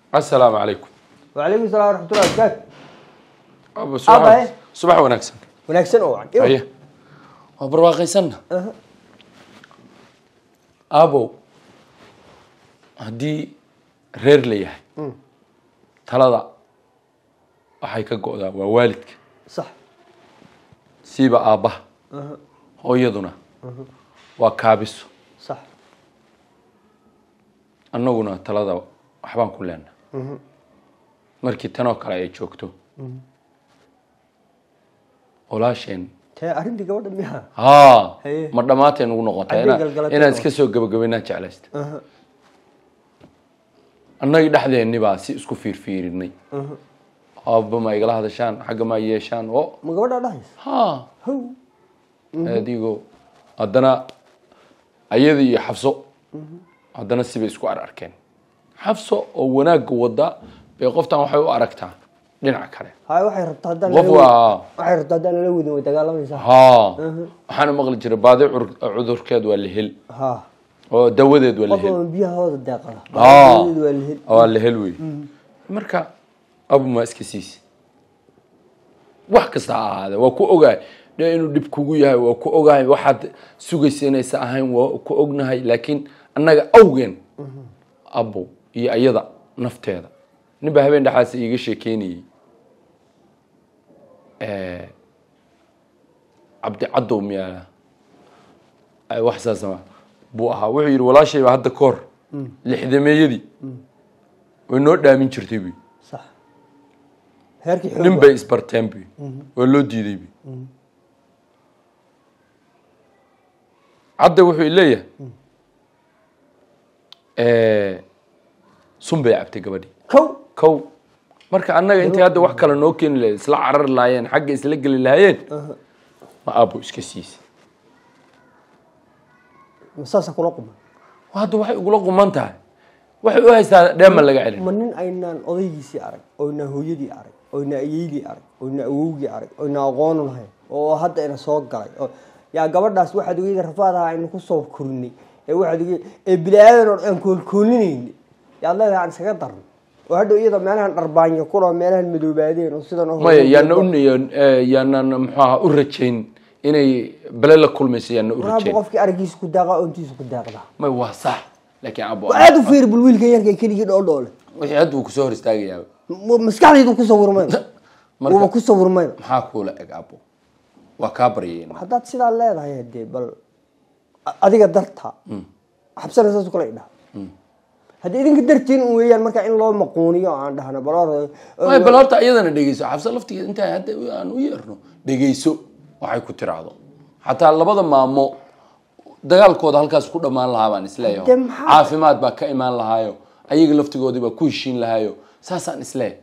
asalaamu calaykum وعليكم السلام ورحمة الله وبركاته Aba, Aba, eh? subax subax wanaagsan wanaagsan oo wacan haye waa barwaaqaysanna aabow haddii reer la yahay talada waxay ka go'daa waa waalidka صح siiba aabbaha hooyaduna waa kaabiso صح annaguna talada waxbaan ku leenna markii tanoo kale ay joogto walaasheen tee arrintii gabadha miyaa haa Haye. ma dhammaatay nugu noqotay Haddii inaa- galgalateen inaan oo- iska soo gabagabaynaa jeclaysta annagii dhexdeenni baa si isku fiirfiirinay aabba ma igala hadashaan xagga ma yeeshaan o ma gabadhaa dhahaysa haa how adigoo haddana ayadii iyo xabso haddana sibay isku ar arkeen xabso oo wanaagga wada bay qoftan waxay u aragtaa dhinac kale hay waxay rabtaa haddaan qof lala wadin- waa waxay rabtaa haddaan lala wadin way dagaalamaysaa haa waxaana maqli jiray baadi cur- cudurkeed waa lehel ha oo dawadeed waa qof lehel oo biyahooda deeqada Ah. Baahideedu waa lihid waa lehel wey marka abuma iska siisi wax kasta ha ahaade waa ku ogahay de inuu dhib kugu yahay waa ku ogahay waxaad sugaysa inaysa ahayn waa ku ognahay laakiin annaga awgeen abo iyo ayada nafteeda nin baa habeen dhexaas iiga sheekeynayey cabdi cadow miyaa ay wax saas ma buu ahaa wuxuu yidhi walaashay baa hadda ka hor lixdameeyadii way noo dhaamin jirtay buy sax heerkii xoog nin bay isbarteen buy waa loo diiday buy cadda wuxuu leeyahay sun bay cabtay gabadhii kow kow marka annaga intay hadda wax kale noo keeni lahayd isla carar lahaayeen xagga isla geli lahaayeen ma aabo iska siisa ma saasa kula quman hadda waxay ugula quman tahay waxay u haystaa dheema laga celin ma nin aynaan odaygiisii arag oynaan hooyadii arag oynaa ayeydii arag oynaa awowgii arag oynaa aqoonu lahayn oo hadda ina soo galay oo yaa gabadhaas waxaad ogeyda rafaadaha aynu kusoo korinay ee waxaad ogey ee bilaadan oo aan koolkoolinayni yaad leedahay aan iskaga darno oo hadhow iyada meelahan dharbaanyo kuloo meelahan madoobaadeen oo sidan oo maya yaana u yaanaan muxuu aha u rajayn inay bale la kulmayso yaana u raabo rajayn qofkii araggiisa ku daaqa oontiisa ku daaqdaa may waa sax laakiin abo aad u fiir bul wiilkan yarka keligii dhoodhoole wixii hadda uu kusoo hor istaagayaa maskaxdaydu ku sawirmayno Marka- wuuba ku sawirmayno maxaa kuula eg abo waa kaa baryayeen haddaad sidaa leedahay dee bal a- adiga darta xabsana saas kale idhaha haddii idinka dartiin un weeyaan marka in loo maquuniyo aan dhahno bal hor- may bal horta iyadana dhegeyso xabsa laftigeeda intaa hadda aan u yeerno dhegeyso waxay ku tiraahdo xataa labada maamo dagaalkooda halkaas ku dhammaan lahaa baan isleeyahay Dee maxaa- caafimaad baa ka imaan lahaayo ayaga laftigoodii baa ku heshiin lahaayo saasaan isleeyahay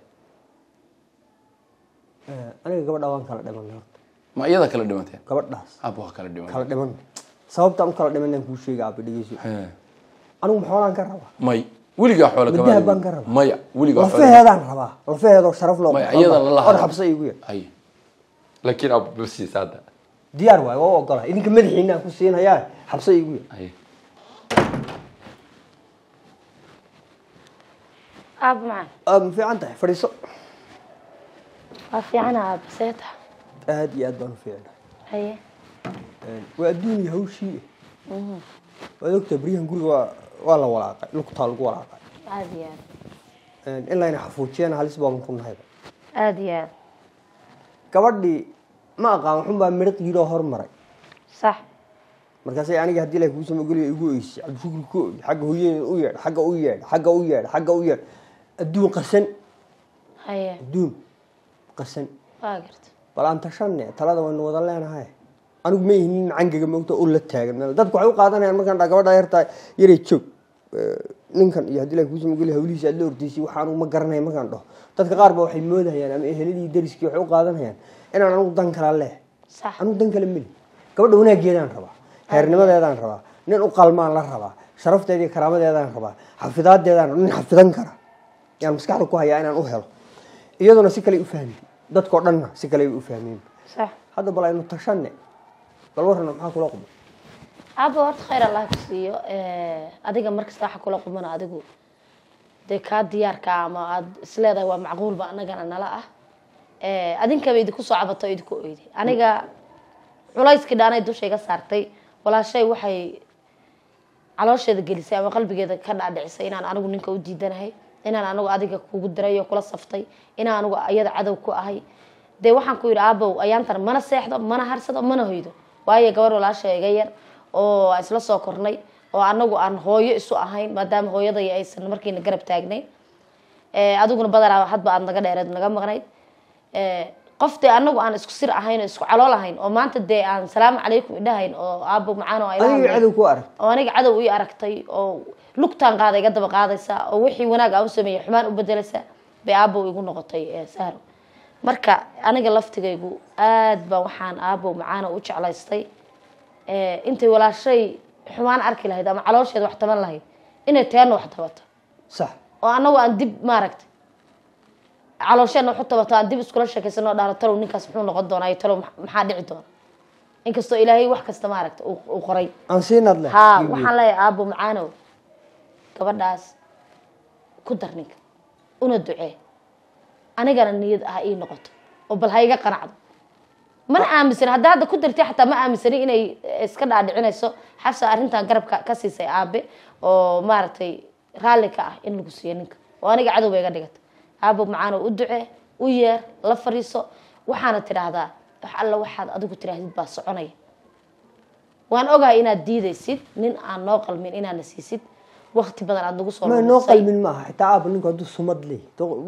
Eh, aniga gabadha waan kala dhiman horta ma iyada kala dhimateen gabadhaas abo waa kala dhiman kala dhiman sababtaan u kala dhimanaan kuu sheega aba dhegeyso He. anigu maxoolaan ka rabaa may weligaa xoola kama Middaha dhiman. baan ka rabaa. maya weligaa xoola lafaheedaan rabaa lafaheedoo sharaf loo maya iyada la or xabsa igu yar hay laakiin abo basiis hadda diyaar waayo waa u ogolaa idinka madaxiina aan ku siinhayaa xabsa igu yar hay aab macaan aad ma fiican tahay fadhiiso waa fiicana aab seeta aad iyo aad baan u fiicnay haye waa adduun iyo hawshii waad ogtaa beryahan guriga waa waa la walaaqay lugtaa lagu walaaqay aad iyo aad in layna xafuujiyana halis baan ku nahayba aad iyo aad gabadhii ma aqaan waxun baa midhiq yidhoo hormaray sax markaasay aniga haddii ilahi kuusama geliya igu oysay cabdishukri ku oy xagga hooyadeeda u yeedh xagga u yeedh xagga u yeedh xagga u yeedh adduun qasan haye adduun qasan waa garta bal aan tashanne talada waynu wada leenahay anigu ma ihin nin macangaga moogta oo la taagan meel dadku waxay u qaadanayaan markaan dhaa gabadha yartaa yaray joog Eh, ninkan iyo haddii ilahi kuusama geliya hawlihiisa aad la ordaysay waxaan uma garanaya markaan dhaho dadka qaar ba waxay moodahayaan ama eheladii dariskii waxay u qaadanayaan inaan anigu dan kala leh sax anigu dan kale meli gabadha wanaageedaan rabaa heernimadeedaan rabaa nin u qalmaan la rabaa sharafteeda iyo karaamadeedaan rabaa xafidaadeedaan nin xafidan kara yaan maskaxda ku hayaa inaan u helo iyaduna si kale u fahmi dadkao dhanna si kale u fahmeen sax hadda bal aynu tashanne bal warrana maxaa kula qubay aaba horta khayr allah ku siiyo adiga markasta waxa kula qumana adigu dee kaa diyaarka ah ama aada isleedahay waa macquulba anagana nala ah Eh, adinkaba idinku soo cabato oo idinku oyday aniga culayskii dhaanay dusha iga saartay walaashay waxay caloosheeda gelisay ama qalbigeeda ka dhaadhicisay inaan anigu ninka u diidanahay inaan anigu adiga kugu diray oo kula saftay inaan anigu iyada cadow ku ahay dee waxaan ku yidhi aabow ayaantan mana seexdo mana harsado mana hoydo waayo gabar walaasha iga yar oo aan isla soo kornay oo anagu aan hooyo isu ahayn maadaama hooyaday aysan markiina garab taagnayn Eh, adiguna badanaa hadba aad naga dheereed naga maqnayd Eh, qof dee anagu aan isku sir ahayn oo isku calool ahayn oo maanta dee aan salaamu calaykum idhahayn oo aabo macaan oo ay la adiga hadlayn. cadow ku arag oo aniga cadow ii aragtay oo lugtaan qaada iga daba qaadaysa oo wixii wanaag aan u sameeyay xumaan u bedelaysa bay aabow igu noqotay eh, sahro marka aniga laftigaygu aad baan waxaan aabow macaana u jeclaystay Eh, intay walaashay xumaan arki lahayd ama caloosheeda wax taban lahayd inay teena wax tabato sax oo anagu aan dib maaragtay caloosheena waxu tabato aan dib iskula sheekaysano dhahno talow ninkaas muxuu noqon doonaa iyo talow max- maxaa dhici doona inkastoo ilaahay wax kasta maaragta uu uu qoray aan siinad leh haa waxaan leeyahay aabo macaanow gabadhaas ku dar ninka una ducee anigana niyad ah ii noqoto oo bal ha iga qanacdo mana aaminsan hadda hadda ku dartay xataa ma aaminsani inay iska dhaadhicinayso xafsa arrintan garabka ka siisay aabe oo maaragtay raalli ka ah in lagu siiyo ninka oo aniga cadow bay iga dhigata aabo macaanow u ducee u yeer la fariiso waxaana tidhaahdaa wax alla waxaad adigu tidhaahdid baa soconaya waan ogahay inaad diidaysid nin aan noo qalmin inaadna siisid wakti badan aad nagu soo ma noo lumisay. qalmin maaha xitaa aaba ninku hadduu sumad leey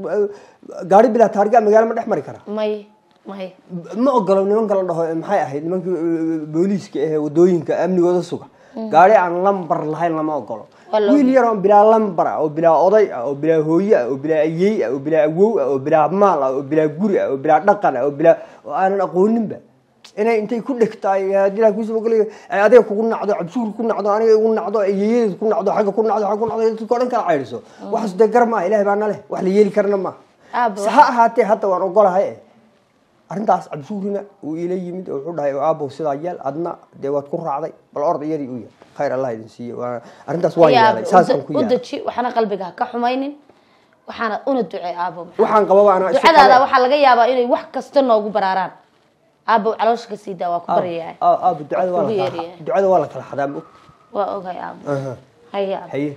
gaari bilaa taarga magaalo ma dhex mari kara may may ma ogolo nimanka la dhaho maxay ahayd nimankii eh, booliiska ahee wadooyinka amnigooda suga gaari aan lambar lahayn lama ogolo Waa la wiil yar oo bilaa lambar ah oo bilaa oday ah oo bilaa hooye ah oo bilaa ayey ah oo bilaa awow ah oo bilaa maal ah oo bilaa guri ah oo bilaa dhaqan ah oo bilaa oo aanan aqooninba inay intay ku dhegtaay hadii kuusabagalayo ay adiga kugu nacdo cabsuur ku nacdo aniga igu nacdo ayeeyadeed ku nacdo xagga ku nacdo xagga ku nacdo dadka o dhan kala caydhiso waxaas dee gar maaha ilahay baa naleh wax la yeeli karana maaha Aaba, ha ahaatee hadda waan ogolahay eh arrintaas cabsuurina uu ila yimid oo wuxuu dhahay aabow sidaa yeel adna dee waad ku raacday bal orda iyadii u yeel khayr allah idin siiye waa arrintaas waan Yaa yeelay saasaan ku u yeelay deji waxaana qalbiga ha ka xumaynin waxaana una ducee aabo maxaa- waxaan qababa anaa isu ducadaada qaba- waxaa laga yaabaa inay wax kasta noogu baraaraan aabo caloosha ka sii daa waa ku Aab- baryayaa aab- aab, ducada waa la Ugu kala yeeraya. ducada waa la kala xadaa ma og waa ogahay aabo Aha. haye aabo haye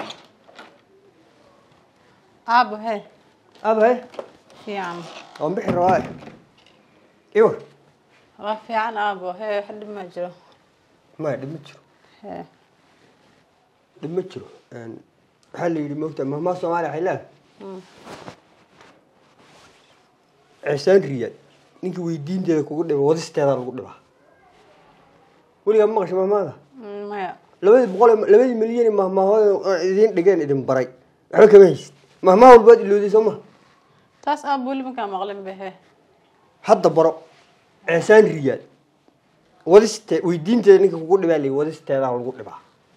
aabo he aab haye fiican waan bixi rabaa iwar waa fiican aabo he wax dhib ma jiro maya dhib ma jiro he dhib ma jiro Een, waxaa la yidhi moogta mahmaa soomaaliya waxay leedahay cisaan riyaad ninkii weydiinteeda kugu dhiba wadisteeda lagu dhibaa weligaa ma maqashay mahmaada Mm, maya labadii boqol ee- labadii milyan ee mahmaahooda idiin dhigeen idin baray waxba kama haysid mahmaah walbaad ilooday soo maha taas aabo weli makaa maqlin be he hadda baro cisaan riyaad wadiste weydiinteeda ninka kugu dhibaa la wadisteedaa lagu dhibaa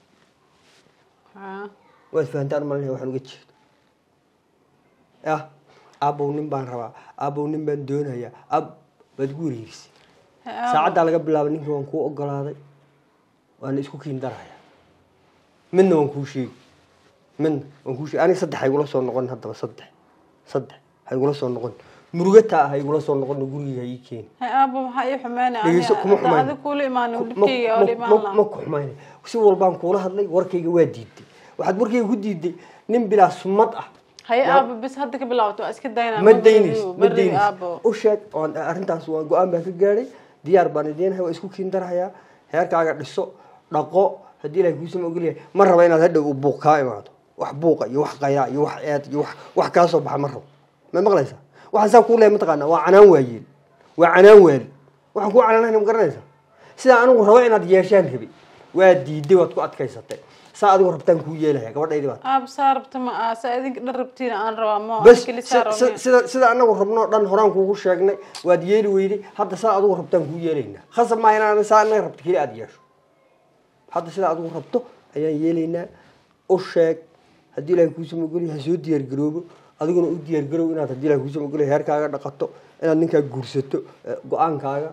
Ha. waad fahantaan malin waxaan uga jeedo yah aabow nin baan rabaa aabow nin baan doonayaa ab waad gu wareerisay He, aabo. saacaddaa laga bilaabay ninkii waan kuu ogolaaday waana isku kiin darayaa midna waan kuu sheegi midna waan kuu sheegi aniga saddex ha igula soo noqon haddaba saddex saddex ha igula soo noqon murugataa ha igula soo noqon gurigii ha ii keeni he aabo maxaa ii xumeynay dhegeyso kuma xumayn adi kuula imaanin Ma- dhibkeyga oo ma- dhimaan ma- laha ma ku xumaynay si walbaan kuula hadlay warkayga waa diiday waxaad warkayga ku diiday nin bilaa sumad ah haye Yaa- aabo bis hadda ka bilaabato waa iska daynaa ma daynis ma bari daynis aabo u sheeg oon arrintaas waan go-aan baan ka gaadhay diyaar baan idiinahay waa isku kiin darahayaa heerkaaga dhiso dhaqo haddii ilahay kuusama ogolyahay ma raba inaad hadhow u buuq kaa imaado wax buuqa iyo wax qayraa iyo wax eed iyo wax wax kaa soo baxa ma rabo ma maqlaysaa waxaan saa kuu leehay mataqaanaa waa canaan waayeel waa canaan waali waxaan kuu canaanahayna ma garanaysaa sidaa anigu rabo inaad yeeshaan rabi waa diiday waad ku adkaysatay saa adigu rabtaan kuu yeelaya gabadhaydi baad aabo saa rabta ma aha saa idinka dhan rabtiina aan rabaa ma bas keli si- saa si- rabnay sida sida anagu rabnoo dhan horaan kuugu sheegnay waad yeeli weyday hadda saa adigu rabtaan kuu yeelaynaa khasab maaha inaan saa anaga rabto keli aad yeesho hadda sida adigu rabto ayaan yeelaynaa u sheeg haddii ilahay kuusama ogolya ha soo diyaargaroobo adiguna u diyaargaroob inaad haddii ilahay kuusama ogolya heerkaaga dhaqato inaad ninkaa guursato eh, go-aankaaga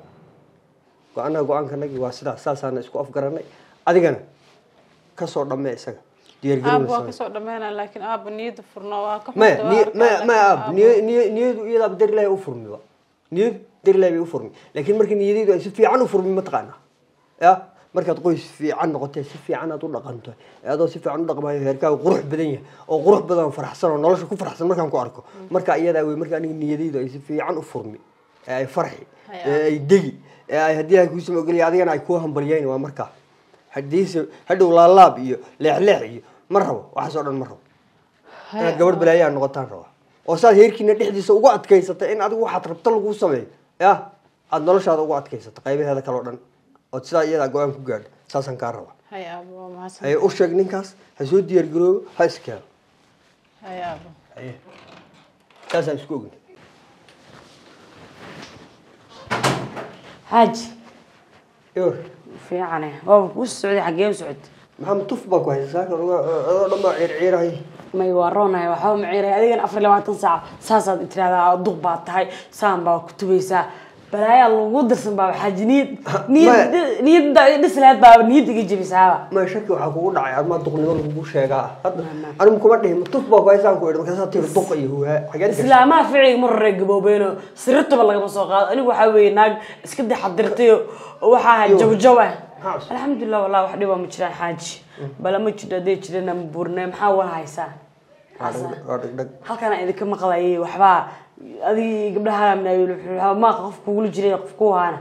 go-aanaha go-aankanagi waa sidaas saasaana isku afgaranay adigana kasoo dhammee isaga diyaargarow aab la waa sameeyo. kasoo dhameynaa laakiin aaba niyada furno waa ka maya xunta, waa niy arkaa, maya laakiin maya aab aaba- niy niy niyadu iyadaaba dar ilaahay u furmi ba niyadu dar ilaahay bay u furmi laakiin markii niyadaydu ay si fiican u furmi mataqaana ya markaad qoys fiican noqotee si fiican aad u dhaqanto ee adoo si fiican u dhaqmayo heerkaaga qurux badan yahay oo qurux badan oo faraxsan oo nolosha ku faraxsan markaan ku arko marka iyadaa wey marka aniga niyadaydu ay si fiican u furmi ee ay farxi Hay ee ay degi ee ay haddii ay kuusama ogolya adigana ay kuu hambalyayn waa markaa hadiise hadhow laalaab iyo leexleex iyo ma rabo waxaas oo dhan ma rabo inaad gabadh balaayaa noqotaan raba oo saad heerkiina dhexdiisa ugu adkaysata in adigu waxaad rabto laguu sameeyo ya aada noloshaada ugu adkaysata qaybaheeda kale o dhan ood sidaa iyadaa go-aan ku gaadha saasaan kaa raba hay aaba waa mahadsan haye u sheeg ninkaas ha soo diyaar garoobo ha iskeeno hay aaba haye saasaan isku ogna xaaji yor fiicane waaba kuu socday xaggee u socod maxamed tuf baa ku haysa saaka adoo dhan baa ciirciirahay may waa roonahay waxba maciiray adigana afar iyo labaatan saac saasaad tiraahdaa duq baa tahay saan baa ku tubaysaa balaayaa lagu dirsan baaba xaaji niyad niyad niyadda dhis lahayd baaba niyad iga jebisaaba ma shaki waxaa kugu dhacay armaa duqnimo lagugu sheegaa hadda anigu kuma dhihin tuf baa ku haysaan ku idhi markaasaa tiri duq iyo huhaa xageed gashay islaamaha ficiga ma raree gaboobeeno sirituba lagama soo qaado anigu waxaa weeye naag iska dexadirtayo waxaa ahay jawjaw ah Maxaa cusub? alxamdulilah wallahi wax dhiba ma jiraan xaaji bala ma jiro hadday jirana ma buurne maxaa wala haysaa waa dhag- waa dhagdhag halkana idinka maqlayay waxbaa adig gabdhaha maaqa qof kugula jiray qof ku haana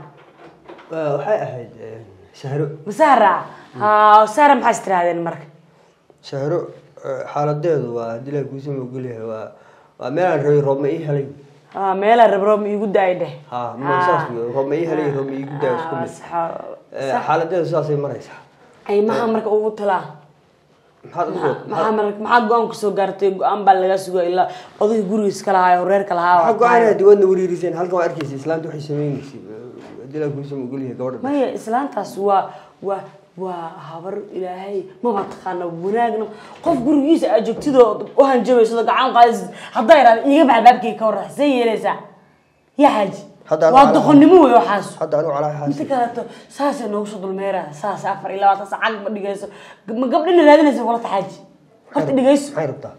Waa- waxay ahayd eh, sahro masahra ha sahra maxaa is tirahdeen marka sahro eh, xaaladeedu waa haddii ilahay kuusama ogolyahay waa waa meelaan rabay roob ma ii helay ha meelaa rabroom iigu daay dheh ha ma saas wey roob ma ii helay roob ma iigu daa isku mid Eh, xaaladeedu sidaasay maraysaa ay maxaa marka ugu talaa maxaad ugu maxaa maxaa marka maxaa go-aan kusoo gaartay go-aan baa laga sugaa ilaa odayga gurigiis ka lahaa oo reerka lahaa maxaa go-aan diwadna wariiriseen halkan waa arkaysa islaanta waxay sameynaysay Eh, haddii ilahay kuusama ogolyahay gabadha maya islaantaas waa waa waa habar ilaahay maba taqaana wanaagna qof gurigiisa aad joogtidoo u hanjabayso gacan qaadaysid haddaa yidhahda iiga bax baabkii ka warra see yeelaysaa yaa xaaji Hadda anu waa calaa- doqonnimo wey waxaas hadda anigu calaa inta xaasi kaleeto saasay noogu soo dulmeera saas afar iyo labaatan sac cag ma dhigayso ma gabdhina raadinaysa walata xaaji horta dhigayso maxay rabtaa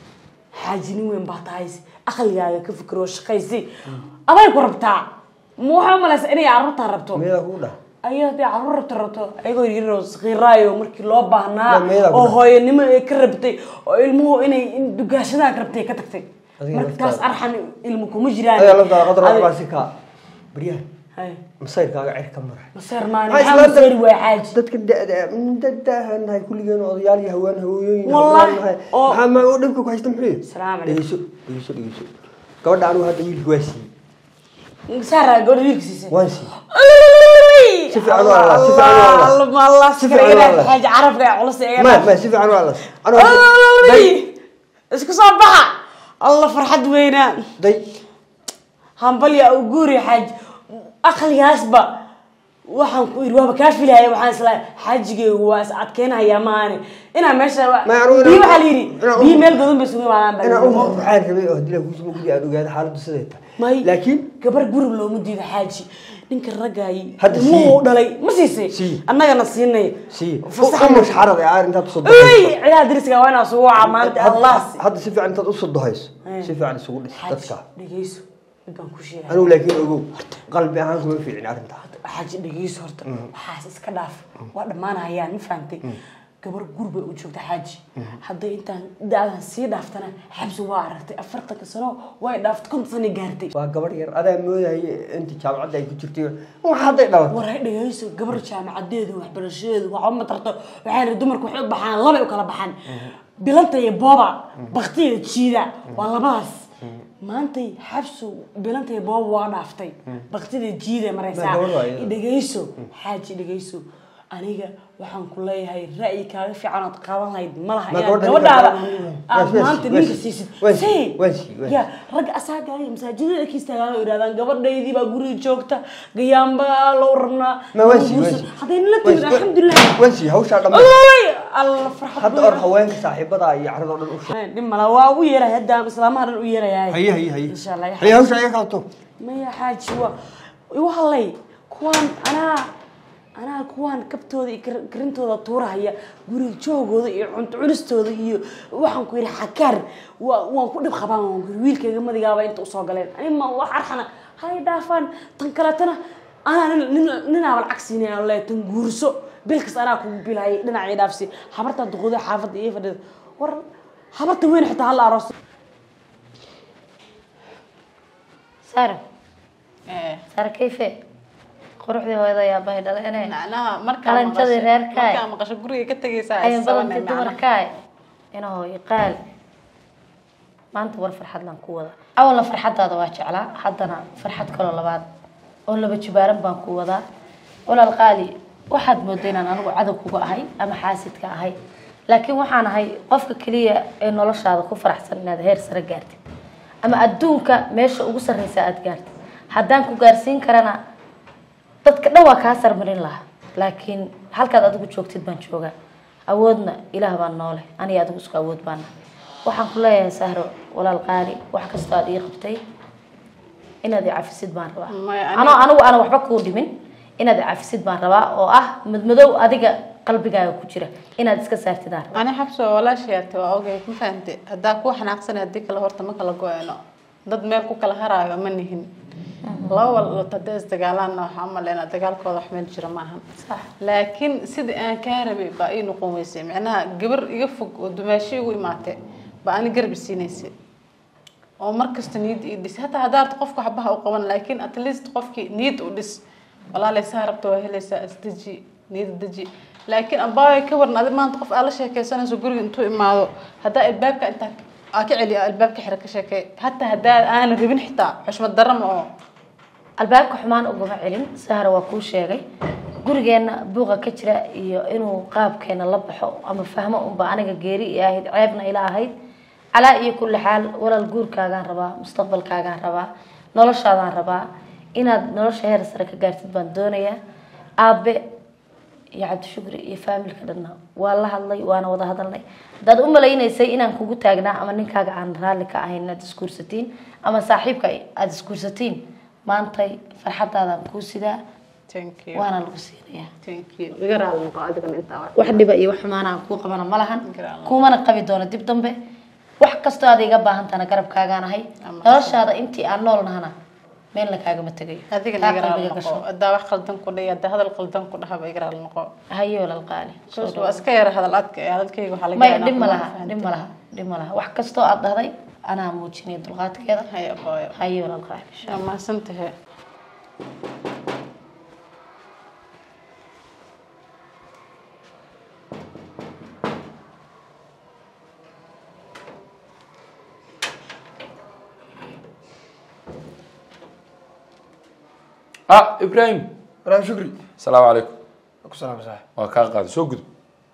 xaaji nin weyn baa tahay aqligaaga ka fikiro shaqaysi aday ku rabtaa ma waxaa umalaysa inay carruurtaa rabto meedaa kugu dhaha ayaa hadday carruur rabto rabto ayagoo yaryaroo sakiiraayo markii loo baahnaa Ma meedaa ku oo dhahay? hooyanimo ay ka rabtay oo ilmuhu inay in dugaashadaha ka rabtay ka tagtay Adiga markaas laftaada. arxan ilmu kuma jiraan ayaa laftaa qadar Adi- waxbaa si kaa baryahan Hay. masayrkaaga cer ka maray maseer maani Maxaa maxaa islaanta- maseeri waay xaaji dadka da-da dadaahan nahay kulligeen odayaal iyo haween hawooyooyin Wallahi, hablaan nahay oo- maxaa ma oo dhibka ku haysta muxuu Salaamu calaykum. dhegeyso dhegeyso dhegeyso gabadha anigu hadda wiilka waa siiyey saara gabadha wiilka siisay waan siiyey si Si fiican u alla, si fiican u alla. allah Si si fiican u fiican alla. xaaji carabka ee culus ee ma ma si fiican waa las anigu hadda- day isku soo baxa allah farxad weynaa day hambalya u guuri xaaj aqligaasba waxaan ku iri waaba kaa filaya waxaan isla xaajigeygu waa is adkeynaya maane inaa meesha Ma anigu inaan- biyo waxaa la yidhi inaan- biyo meel godan bay isugu imaadaan inaan u baa waxaan rabay oo hadii la kuusuma gudi aan ogaado xaaladdu siday tahay may laakiin gabar guri looma diido xaaji ninka raggaay Hadda ilmuhu sii. dhalay ma siisay Sii. annagana siinay sii fasaxa u mashxarad ee aar intaad usoo Ey, dohayso ciyaha deriska waa inaa sugu wacaa maanta allah Hadda- hadda si fiican intaad usoo dohayso Eh. si fiican isugu dhis xaaji dadka dhegeyso mid baan ku sheegay anigu laakiin ogow qalbi ahaan kuma fiicin arrintaa xaaji dhegeyso horta waxaas iska dhaaf waa dhammaanayaan ma fahantay gabar gur bay u joogta xaaji hadday intaan daadan sii dhaaftana xabsi waa aragtay afartanka sano way dhaaftay konton sano gaartay waa gabadh yar adaa moodaya inta jaamacadda ay ku jirtay wax hadday dhalato waray dhegeyso gabar jaamacadeedu waxbarashadeedu waxba ma tarto waxayna dumarku waxay u baxaan labay u kala baxaan bilanta iyo booba bakti iyo jiida waa labadaas maantay xabsu bilanta iyo booba waa dhaaftay baktida jiida maraysaa Ma gabadh waa iyada. dhegeyso xaaji dhegeyso aniga waxaan ku leeyahay ra'yi kaaga fiican ood qaadan lahayd ma laha Ma inaad gabadha gabadhaada ninka- aad Waan maanta sii- ninka waan sii- siisid waan sii- Sii. waan sii- waan Ya, ragga asaaga iyo masaajidada ka istaagaan oo yidhahdaan gabadhaydii baa guriga joogta gayaanbaa loo rabnaa ma waan sii waan sii haddayna la timid alxamdulilah waan sii hawshaa dhamma Oy, alla farxad hadda or haweenka saaxiibada iyo carada oo dhan u sheeg dhib mala waa ugu yeeray hadda islaamaha dhan u yeerayaa haye haye haye insha allah haye hawshaa iga qabto maya xaaji waa igu hadlay kuwaan anaa anaa kuwaan kabtooda iyo kar- karintooda tuurahaya guriga joogooda iyo cunto cunistooda iyo waxaan ku yidhi xakaar waa waan ku dhib qabaan waan ku yidhi wiilkayga madigaaba inta usoo galeen ani ma wax arxana hay dhaafaan tan kaleetana anaa nin nin- ninaaba lacag siinaya le tan guurso bilkas anaa kugu bilhayay dhinacii dhaafsi habartaa duqooda xaafadda iyo fadhida war habarta weyn xitaa hala aroos sara Eh, sara kayfe quruxdii hooyada ayaa bahay dhaleene macnaha markaa Qalanjadii maqasho- reerkaay. markaa maqasho guriga ka tegaysaa ayan isabane badantii macnaha. dumarkaay inahoo iqaal maanta war farxadlaan ku wada awalna farxadaada waa jeclaa haddana farxad kaloo labaad oo laba jibaaran baan ku wadaa walaal qaali waxaad moodaa inaan anigu cadow kuga ahay ama xaasidka ahay laakiin waxaan ahay qofka keliya ee noloshaada ku faraxsan inaad heer sare gaartid ama adduunka meesha ugu sarreysa aad gaartid haddaan ku gaarsiin karana dadka dhan waa kaa sarmarin lahaa laakiin halkaad adigu joogtid baan joogaa awoodna ilaah baan noole aniga adigu isku awood baana waxaan ku leeyahay sahro walaal qaali wax kastoo aad ii qabtay inaad i cafisid baan rabaa Maya, ani- anoo anigu aan waxba kuu dhimin inaad i cafisid baan rabaa oo ah madmadow adiga qalbigaaga ku jira inaad iska saartid aan rabaa ani xabso walaashayaate waa ogay ma fahante haddaa ku xanaaqsanay haddii kale horta ma kala go-eno dad meel ku kala haraayo ma nihin laba walot haddii isdagaalaanna waxaa umaleynaa dagaalkooda wax meel jira ma ahan sax laakiin sidii aan kaa rabay baa ii noqon weysay macnaha gabar iga fog oo dumaashi igu imaatay baa ani garab isiinaysay oo markasta niyad ii dhis hataa haddaa arto qofka waxbaha u qaban laakiin at least qofkii niyad u dhis walaalay saa rabta waa helaysaa isdeji niyad deji laakiin abaayo ka waran adi maanta qof aad la sheekaysanayso guriga intuu imaado haddaa albaabka intaa aa ka celiya albaabka xira ka sheekay hataa haddaa aanan rabin xitaa xushmad darro ma oo albaabka xumaan ugama celin sahra waa kuu sheegay gurigeenna buuqa ka jira iyo inuu qaabkeena la baxo ama fahmo unba aniga geeri i ahayd ceebna ila ahayd calaa iyo kulli xaal walaal guurkaagaan rabaa mustaqbalkaagaan rabaa noloshaadaan rabaa inaad nolosha heer sare ka gaartid baan doonayaa aabe iyo cabdishukri iyo faamilka dhanna waa la hadlay waana wada hadalnay haddaad u malaynaysay inaan kugu taagnaa ama ninkaaga aan raalli ka ahayn inaad isguursatiin ama saaxiibka aada isguursatiin maantay farxadaadaan kuu sidaa thank you waana lagu siinayaa thank you iga raali noqo adigana intaa wax wax dhiba iyo wax xumaana aan kuu qabana ma lahan Garaan. kuumana qabi doono dib dambe wax kastoo aad iga baahantana garabkaagaan ahay Ama- noloshaada intii aan nool nahana meelna kaagama tegayo adigana Taa iga raali qalbiga noqo gasho haddaa wax qaldan ku dhihi haddaa hadal qaldan ku dhahaba iga raali noqo hayo walaal qaali soo Because dhawaad. waa iska yara hadal adka ee hadalkayga waxaa laga maya yaabaa dhib ma inaan laha fahanto. dhib ma laha dhib ma laha wax kastoo aad dhahday anaa muujinaya dulqaadkeeda haya booyo hayo walaal qaali insha waa mahadsantahay ah ibraahim walaal shukri asalaamu calaykum ku salaam saaxib waa kaa qaaday soo gudub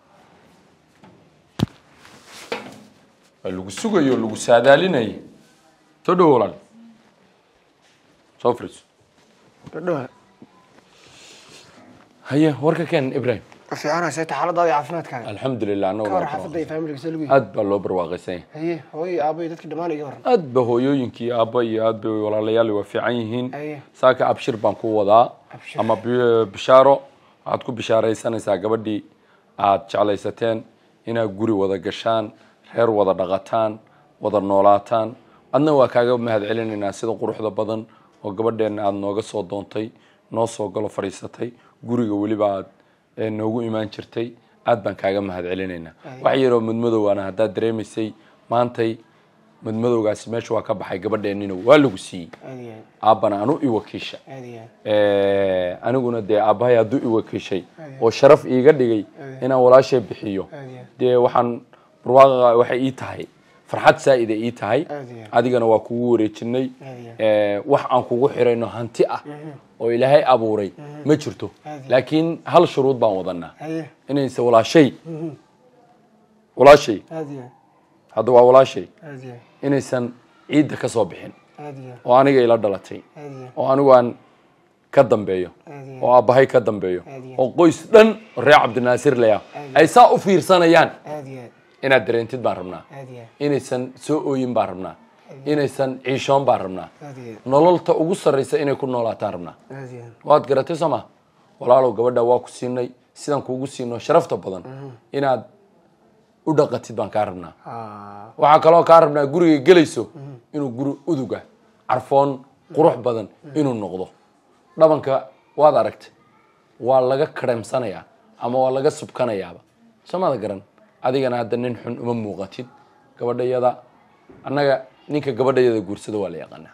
waa lagu sugayo o lagu saadaalinayay soo dhowo walaal soo fariiso dhadhowa haye warka keen ibraahim fiicana seeta xaaladaada iyo caafimaadkaaga alxamdulilah ka war annagu xaafadda iyo faamiliga see lagu aad baa loo barwaaqaysan yahay haye hooyo aabo iyo dadkii dhammaan iga waran aad ba hooyooyinkii aabba iyo aad bay walaalayaal waa fiican yihiin Aye. saaka abshir baan ku wadaa Abshir. ama bi- bishaaro waxaad ku bishaaraysanaysaa gabadhii aad jeclaysateen inaad guri wada gashaan reer wada dhaqataan wada noolaataan adna waa kaaga mahad celinaynaa sida quruxda badan oo gabadheenna aada nooga soo doontay noo soo galo fadhiisatay guriga weliba aad eh, noogu imaan jirtay aad baan kaaga mahad celinaynaa wax yaroo mudmadowaana haddaad dareemaysay maantay madmadowgaasi meesha waa ka baxay gabadheennina waa lagu siiyey aad iyo aad aabbana anu i wakiisha aad iyo aad Eh, aniguna dee aabbahay hadduu i wakiishay oo sharaf iiga dhigay inaan walaashay bixiyo aad iyo aad dee waxaan barwaaqa waxay ii tahay farxad saa'ida ii tahay Aad iyo aad. adigana waa kugu wareejinay Aad iyo Eh, wax aan kugu xirayno hanti ah oo ilaahay abuuray ma jirto Aad iyo laakiin hal shuruud baan wadanaa haye inayse walaashay walaashay aad iyo aad hadda waa walaashay aad iyo inaysan ciidda ka soo bixin aad iyo oo aniga ila dhalatay aad iyo oo anigu aan ka dambeeyo aad iyo oo aabbahay ka dambeeyo Aad iyo oo qoys dhan oo reer cabdinaasir leya ay saa u fiirsanayaan aad iyo aad inaad dareentid baan rabnaa aad iyo inaysan soo ooyin baan rabnaa inaysan ciishoon baan rabnaa aad iyo nololta ugu sarraysa inay ku noolaataan rabnaa aad iyo waad garatay soo ma walaalow gabadha waa ku siinay sidaan kuugu siino sharafta badan inaad u dhaqatid baan kaa rabnaa Ah, waxaa kaloo kaa rabnaa guriga gelayso inuu guri uduga carfoon qurux badan inuu noqdo dhabanka waad aragtay waa laga kareemsanayaa ama waa laga subkanayaaba soomada garan adigana hadda nin xun uma muuqatid gabadhayada annaga ninka gabadhayada guursado waa la yaqaanaa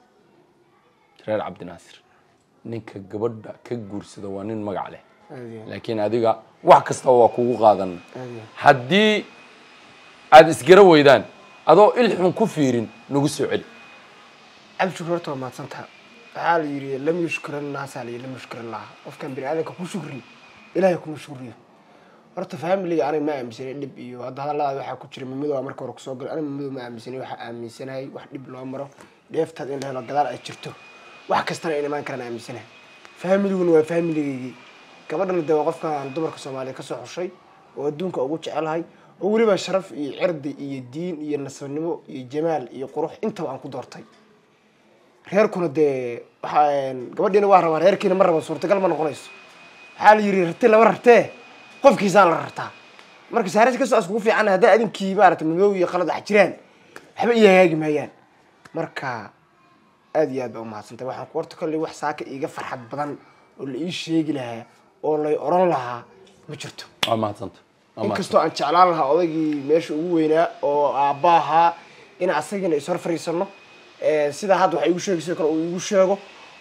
reer cabdinaasir ninka gabadha ka guursada waa nin magac leh aad iyo laakiin adiga wax kastaba waa kugu qaadan aad iyo haddii aada isgara weydaan adoo ilxun ku fiirin nagu soo celi cabdishukur horta waa mahadsantaha waxaa la yidhi lam yushkuran naasaa la yidhi lam yushkuran laha qofkan bini aadamka ku shukri ilaahay kuma shukriyo horta familiga aniga ma aaminsanay dhib iyo hadda hadalladaada waxaa ku jira mamido waa marka hore kusoo galay aniga mamido ma aaminsanay waxaa aaminsanahay wax dhib loo maro dheeftaad in la helo gadaal ay jirto wax kastana in imaan karaan aaminsanahay familiguna waa familigaygii gabadhana dee waa qofkan dumarka soomaaliya kasoo xushay oo adduunka ugu jecelahay oo weliba sharaf iyo cirdi iyo diin iyo nasabnimo iyo jamaal iyo qurux intaba aan ku doortay reerkuna dee waxaa gabadhiina waa rabaa reerkiina ma raba suurtagal ma noqonayso waxaa la yidhi rarti lama rartee qofkiisaan la rartaa marka saaris kastoo iskugu fiican haddaa adinkii maarata madow iyo qalad wax jiraan waxba ii hagaagi maayaan marka aad iyo aad baa umahadsantay waxaan ku horta kolley wax saaka iiga farxad badan oo la ii sheegi lahaa oo lay oran lahaa ma jirto waa mahadsanta waa mahadsanta. inkastoo aan jeclaan lahaa odaygii meesha ugu weynaa oo aabba ahaa in asagina ishor fariisano sidaa hadda waxa igu sheegayso kale uu igu sheego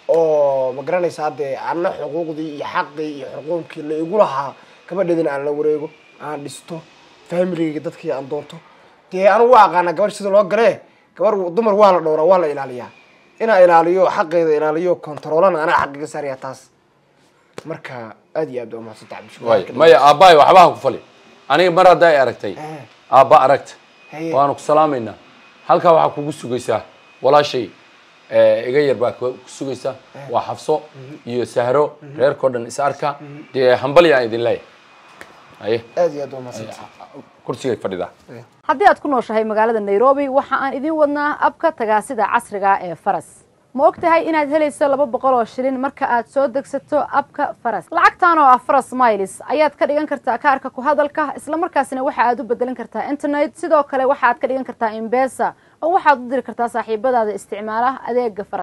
oo ma garanaysa haddee anna xuquuqdii iyo xaqii iyo xuquuqkii la igu lahaa gabadheedina aan la wareego aan dhisto familigayga dadkii aan doonto dee anigu waa aqaanaa gabadh sida loo galee gabar dumar waa la dhowraa waa la ilaaliyaa inaa ilaaliyo xaqeeda ilaaliyo kontaroolana anaa xaqiga saaraya taas marka aad iyo aad baa umahadsanta waay cabdishukur maya aabbahay waxbaha ku fali aniga mar hadday aragtay Eh. aabba aragta Haye. waanu ku salaamaynaa halkaa waxaa kugu sugaysaa walaashay eh, iga yar baa ku sugaysaa waa xafso iyo sahro reerkao dhan is arka dee hambali aan idin leeyahay haye aad iyo aad baa umahadsanta kursigay fadhidaa haddii aad ku nooshahay magaalada nairobi waxa aan idiin wadnaa abka tagaasida casriga ee faras ma og tahay inaad helayso laba boqol oo shilin marka aad soo degsato abka faras lacagtan oo ah faras miles ayaad ka dhigan kartaa kaarka ku hadalka islamarkaasina waxa aad u bedelan kartaa internet sidoo kale waxaad ka dhigan kartaa imbesa oo waxaad u diri kartaa saaxiibadaada isticmaala adeega faras